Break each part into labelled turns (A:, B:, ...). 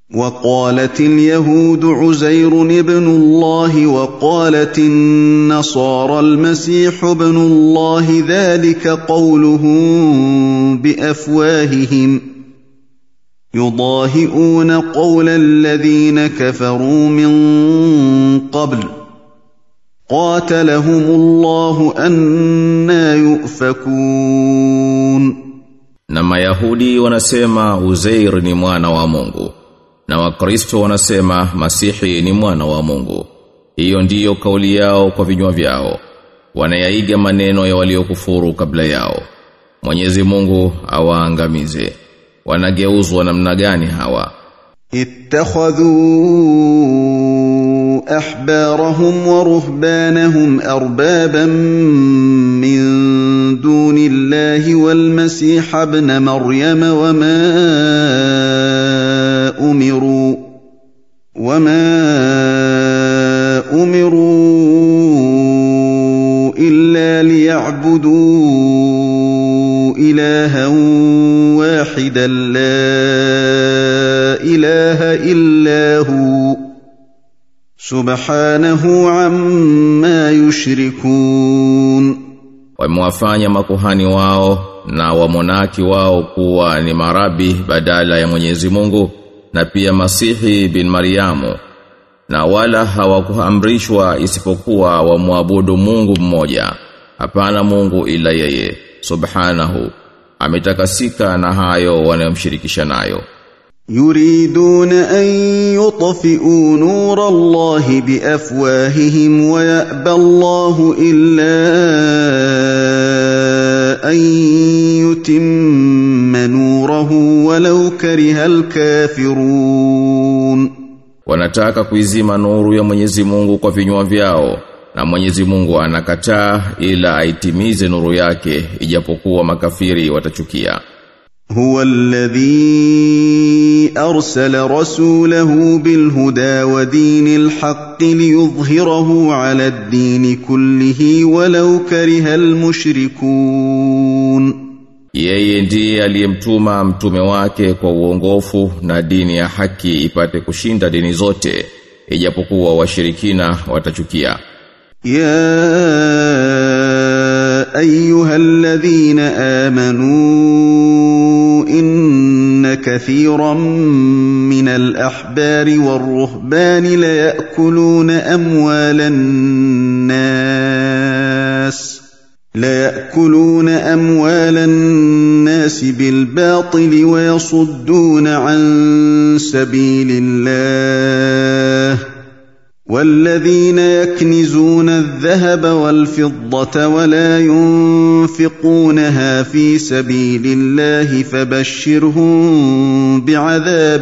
A: وقالت اليهود عزير ابن الله وقالت النصارى المسيح ابن الله ذلك قولهم بافواههم يضاهئون قول الذين كفروا من قبل قاتلهم الله انا يؤفكون
B: Na Mayahudi wanasema Uzair ni mwana wa Mungu. Na Wakristo wanasema Masihi ni mwana wa Mungu. Hiyo ndiyo kauli yao kwa vinywa vyao. Wanayaiga maneno ya waliokufuru kabla yao. Mwenyezi Mungu awaangamize. Wanageuzwa namna gani hawa?
A: اتخذوا احبارهم ورهبانهم اربابا من دون الله والمسيح ابن مريم وما امروا وما امروا الا ليعبدوا الها واحدا لا اله الا هو سبحانه عما يشركون
B: Wamewafanya makuhani wao na wamonaki wao kuwa ni marabi badala ya Mwenyezi Mungu na pia Masihi bin Mariamu na wala hawakuamrishwa isipokuwa wamwabudu Mungu mmoja hapana Mungu ila yeye subhanahu ametakasika na hayo wanayomshirikisha nayo
A: يريدون ان يطفئوا نور الله بافواههم ويابى الله الا ان يتم نوره ولو كره الكافرون
B: wanataka kuizima nuru ya Mwenyezi Mungu kwa vinywa vyao na Mwenyezi Mungu anakataa ila aitimize nuru yake ijapokuwa makafiri watachukia
A: هو الذي ارسل رسوله بالهدى ودين الحق ليظهره على الدين كله ولو كره المشركون
B: Yeye ndiye aliyemtuma mtume wake kwa uongofu na dini ya haki ipate kushinda dini zote ijapokuwa washirikina watachukia.
A: يا ايها الذين امنوا ان كثيرا من الاحبار والرهبان ليأكلون اموال الناس ليأكلون اموال الناس بالباطل ويصدون عن سبيل الله والذين يكنزون الذهب والفضة ولا ينفقونها في سبيل الله فبشرهم بعذاب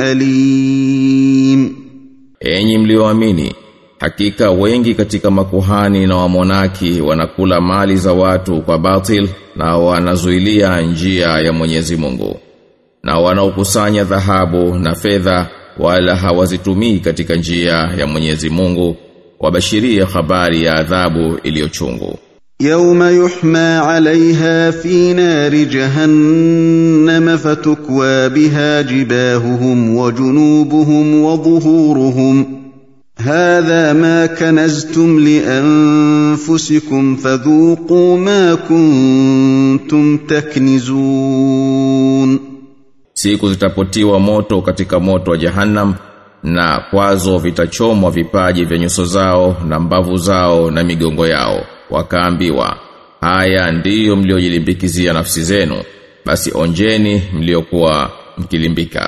A: أليم
B: Enyi mlioamini, hakika wengi katika makuhani na wamonaki wanakula mali za watu kwa batil na wanazuilia njia ya Mwenyezi Mungu. Na wanaokusanya dhahabu na fedha wala hawazitumii katika njia ya Mwenyezi Mungu, wabashirie habari ya adhabu iliyochungu.
A: يوم يحمى عليها في نار جهنم فتكوى بها جباههم وجنوبهم وظهورهم هذا ما كنزتم لانفسكم فذوقوا ما كنتم تكنزون
B: Siku zitapotiwa moto katika moto wa Jahannam na kwazo vitachomwa vipaji vya nyuso zao na mbavu zao na migongo yao wakaambiwa haya ndiyo mliojilimbikizia nafsi zenu basi onjeni mliokuwa mkilimbika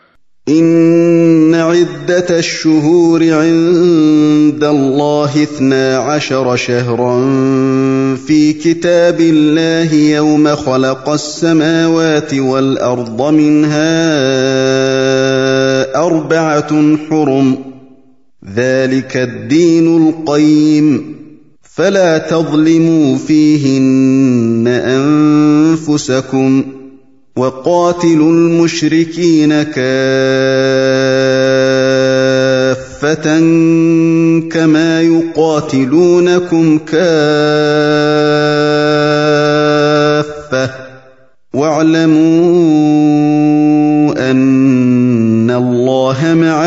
A: إن عدة الشهور عند الله اثنا عشر شهرا في كتاب الله يوم خلق السماوات والأرض منها أربعة حرم ذلك الدين القيم فلا تظلموا فيهن أنفسكم وقاتلوا المشركين كافة كما يقاتلونكم كافة واعلموا أن الله الله مع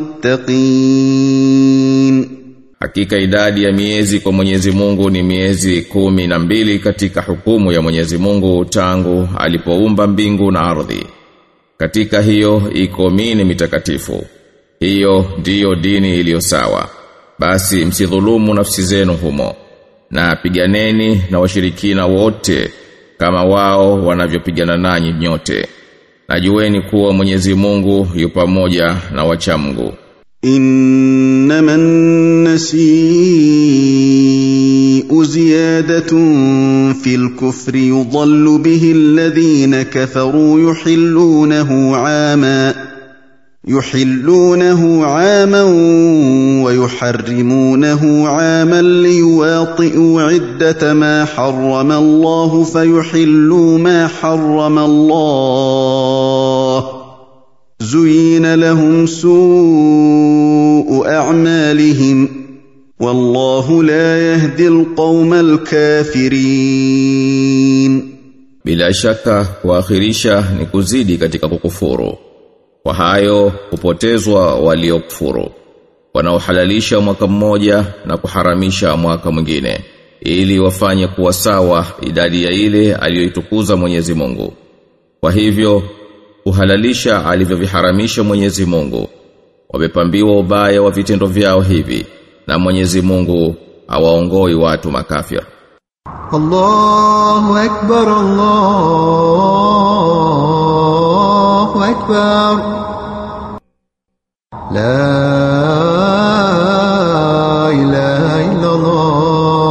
A: المتقين
B: Hakika idadi ya miezi kwa Mwenyezi Mungu ni miezi kumi na mbili katika hukumu ya Mwenyezi Mungu tangu alipoumba mbingu na ardhi. Katika hiyo iko mini mitakatifu. Hiyo ndiyo dini iliyo sawa. Basi msidhulumu nafsi zenu humo. Na piganeni na washirikina wote kama wao wanavyopigana nanyi nyote. Najueni kuwa Mwenyezi Mungu yu pamoja na wacha Mungu.
A: إنما النسيء زيادة في الكفر يضل به الذين كفروا يحلونه عاما يحلونه عاما ويحرمونه عاما ليواطئوا عدة ما حرم الله فيحلوا ما حرم الله زين لهم سوء اعمالهم والله لا يهدي القوم الكافرين
B: Bila shaka kuakhirisha ni kuzidi katika kukufuru. Kwa hayo kupotezwa waliokufuru. Wanaohalalisha mwaka mmoja na kuharamisha mwaka mwingine ili wafanye kuwa sawa idadi ya ile aliyoitukuza Mwenyezi Mungu. Kwa hivyo kuhalalisha alivyoviharamisha Mwenyezi Mungu. Wamepambiwa ubaya wa vitendo vyao hivi na Mwenyezi Mungu hawaongoi watu makafir.
C: الله أكبر الله أكبر لا إله إلا الله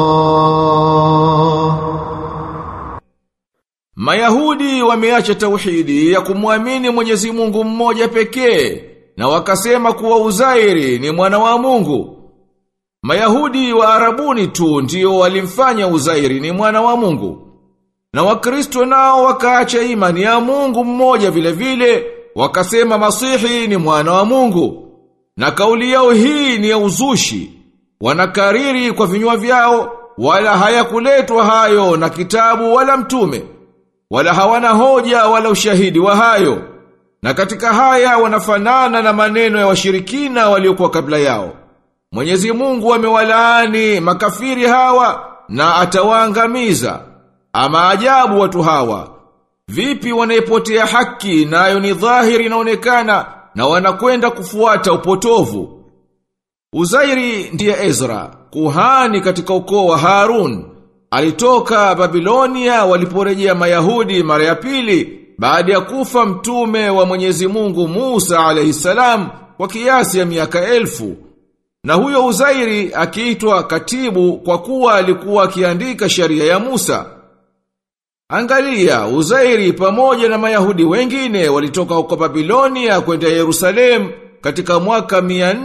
D: Mayahudi wameacha tauhidi ya kumwamini Mwenyezi Mungu mmoja pekee na wakasema kuwa Uzairi ni mwana wa Mungu. Mayahudi wa Arabuni tu ndio walimfanya Uzairi ni mwana wa Mungu. Na Wakristo nao wakaacha imani ya Mungu mmoja vile vile, wakasema Masihi ni mwana wa Mungu. Na kauli yao hii ni ya uzushi. Wanakariri kwa vinywa vyao wala hayakuletwa hayo na kitabu wala mtume. Wala hawana hoja wala ushahidi wa hayo. Na katika haya wanafanana na maneno ya washirikina waliokuwa kabla yao. Mwenyezi Mungu amewalaani makafiri hawa na atawaangamiza. Ama ajabu watu hawa. Vipi wanaipotea haki nayo ni dhahiri inaonekana na wanakwenda kufuata upotovu. Uzairi ndiye Ezra, kuhani katika ukoo wa Harun. Alitoka Babilonia waliporejea Mayahudi mara ya pili baada ya kufa mtume wa Mwenyezi Mungu Musa alayhisalam kwa kiasi ya miaka elfu. Na huyo Uzairi akiitwa katibu kwa kuwa alikuwa akiandika sheria ya Musa. Angalia, Uzairi pamoja na Mayahudi wengine walitoka huko Babilonia kwenda Yerusalemu katika mwaka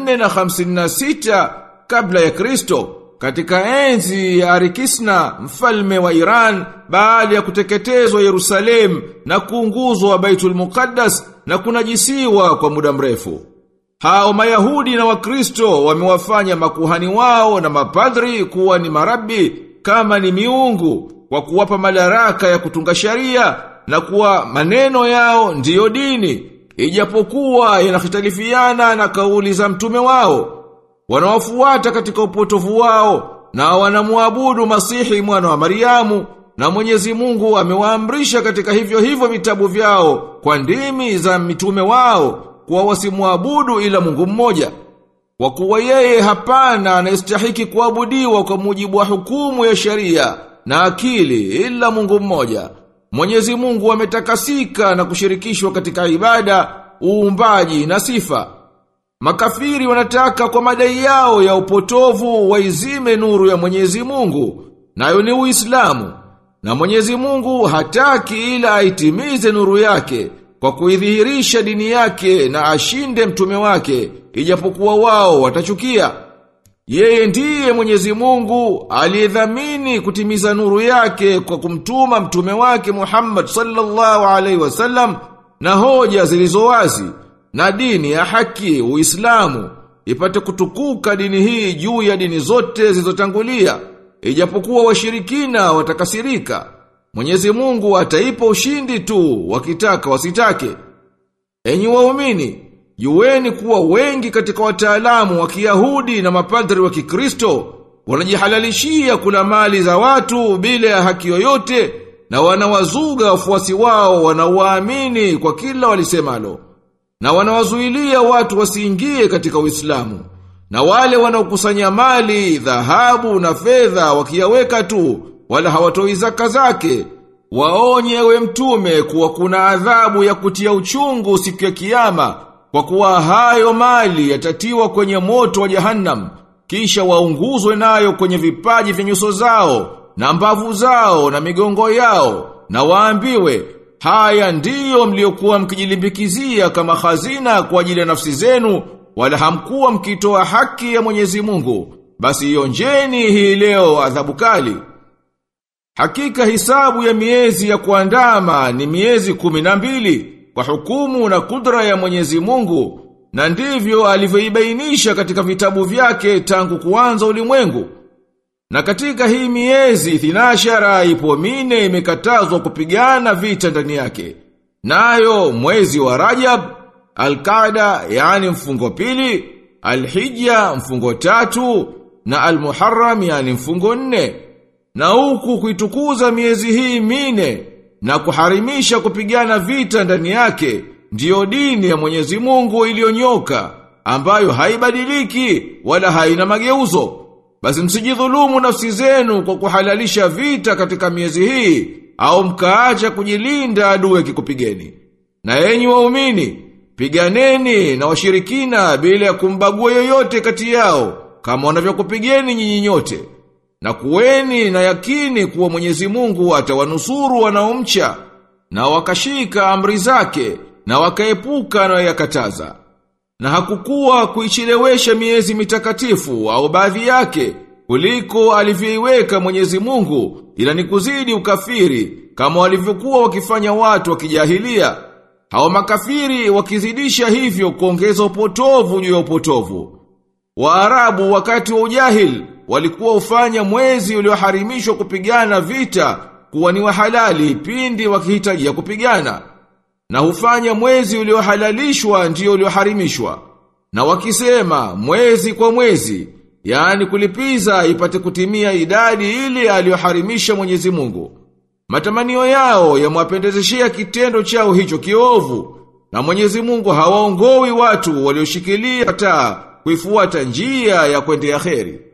D: 456 kabla ya Kristo katika enzi ya Arikisna mfalme wa Iran baada ya kuteketezwa Yerusalemu na kuunguzwa Baitul Muqaddas na kunajisiwa kwa muda mrefu. Hao Mayahudi na Wakristo wamewafanya makuhani wao na mapadri kuwa ni marabi kama ni miungu kwa kuwapa madaraka ya kutunga sharia na kuwa maneno yao ndiyo dini ijapokuwa yanahitalifiana na kauli za mtume wao wanawafuata katika upotovu wao na wanamuabudu Masihi mwana wa Mariamu na Mwenyezi Mungu amewaamrisha katika hivyo hivyo vitabu vyao kwa ndimi za mitume wao kuwa wasimuabudu ila Mungu mmoja. Kwa kuwa yeye hapana anayestahiki kuabudiwa kwa mujibu wa hukumu ya sharia na akili ila Mungu mmoja. Mwenyezi Mungu ametakasika na kushirikishwa katika ibada, uumbaji na sifa. Makafiri wanataka kwa madai yao ya upotovu waizime nuru ya Mwenyezi Mungu, nayo ni Uislamu. Na Mwenyezi Mungu hataki ila aitimize nuru yake kwa kuidhihirisha dini yake na ashinde mtume wake, ijapokuwa wao watachukia. Yeye ndiye Mwenyezi Mungu aliyedhamini kutimiza nuru yake kwa kumtuma mtume wake Muhammad sallallahu alaihi wasallam na hoja zilizo wazi na dini ya haki Uislamu ipate kutukuka dini hii juu ya dini zote zilizotangulia ijapokuwa washirikina watakasirika Mwenyezi Mungu ataipa ushindi tu wakitaka wasitake Enyi waumini Jueni kuwa wengi katika wataalamu wa Kiyahudi na mapadri wa Kikristo wanajihalalishia kula mali za watu bila ya haki yoyote na wanawazuga wafuasi wao wanaowaamini kwa kila walisemalo na wanawazuilia watu wasiingie katika Uislamu na wale wanaokusanya mali dhahabu na fedha wakiyaweka tu wala hawatoi zaka zake waonye we mtume kuwa kuna adhabu ya kutia uchungu siku ya kiyama kwa kuwa hayo mali yatatiwa kwenye moto wa jahannam kisha waunguzwe nayo kwenye vipaji vya nyuso zao na mbavu zao na migongo yao na waambiwe haya ndiyo mliokuwa mkijilimbikizia kama hazina kwa ajili ya nafsi zenu wala hamkuwa mkitoa haki ya Mwenyezi Mungu basi ionjeni hii leo adhabu kali Hakika hisabu ya miezi ya kuandama ni miezi kumi na mbili kwa hukumu na kudra ya Mwenyezi Mungu na ndivyo alivyoibainisha katika vitabu vyake tangu kuanza ulimwengu. Na katika hii miezi thinashara ipo mine imekatazwa kupigana vita ndani yake. Nayo mwezi wa Rajab, Al-Qaada yani mfungo pili, Al-Hijja mfungo tatu na Al-Muharram yani mfungo nne. Na huku kuitukuza miezi hii mine na kuharimisha kupigana vita ndani yake ndiyo dini ya Mwenyezi Mungu iliyonyoka ambayo haibadiliki wala haina mageuzo. Basi msijidhulumu nafsi zenu kwa kuhalalisha vita katika miezi hii au mkaacha kujilinda adui akikupigeni. Na enyi waumini, piganeni na washirikina bila ya kumbagua yoyote kati yao kama wanavyokupigeni nyinyi nyote. Na kuweni na yakini kuwa Mwenyezi Mungu atawanusuru wanaomcha na wakashika amri zake na wakaepuka na yakataza. Na hakukuwa kuichelewesha miezi mitakatifu au baadhi yake kuliko alivyoiweka Mwenyezi Mungu ila ni kuzidi ukafiri kama walivyokuwa wakifanya watu wa kijahilia. Hao makafiri wakizidisha hivyo kuongeza upotovu juu ya upotovu. Waarabu wakati wa ujahil walikuwa ufanya mwezi ulioharimishwa kupigana vita kuwa ni wa halali pindi wakihitajia kupigana na hufanya mwezi uliohalalishwa ndio ulioharimishwa na wakisema mwezi kwa mwezi yani kulipiza ipate kutimia idadi ile aliyoharimisha Mwenyezi Mungu matamanio yao yamwapendezeshia kitendo chao hicho kiovu na Mwenyezi Mungu hawaongoi watu walioshikilia taa kuifuata njia ya kwendea kheri